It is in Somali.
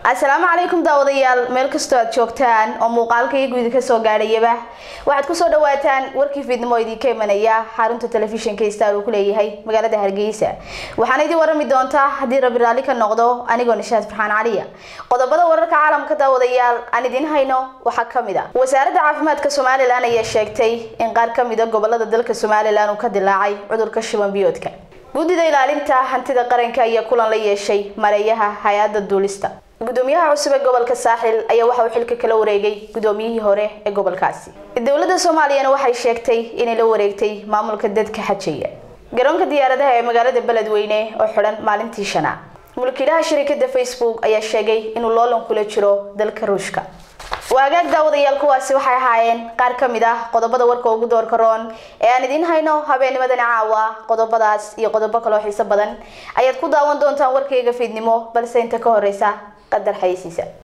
asalaamu calaykum daawadayaal meel kastoo aad joogtaan oo muuqaalka iyo guudi kasoo gaadhayaba waxaad kusoo dhawaataan warkii fiidnimo idinka imanaya xarunta telefishinka star uu ku leeyahay magaalada hargeysa waxaana idin warami doontaa haddii rabi raalli ka noqdo anigoo nishaad farxaan caliya qodobada wararka caalamka daawadayaal aan idin hayno waxaa kamid a wasaaradda caafimaadka somalilan ayaa sheegtay in qaar kamid a gobolada dalka somalilan uu ka dilaacay cudurka shiban biyoodka guddida ilaalinta hantida qaranka ayaa kulan la yeeshay mareeyaha hay-adda duulista gudoomiyaha cusub ee gobolka saaxil ayaa waxa uu xilka kala wareegay gudoomiyihii hore ee gobolkaasi dowladda soomaaliyana waxay sheegtay inay la wareegtay maamulka dadka xajaya garoonka diyaaradaha ee magaalada beledweyne oo xidhan maalintii shanaad mulkiilaha shirikada facebook ayaa sheegay inuu loolan kula jiro dalka ruushka waagaag daawadayaal kuwaasi waxay ahaayeen qaar ka mid ah qodobada warka ugu doorka roon ee aan idiin hayno habeennimadani caawa qodobadaas iyo qodobo kaloo xiiso badan ayaad ku daawan doontaan warkayga fiidnimo balse inta ka horeysa qadar xayeysiisa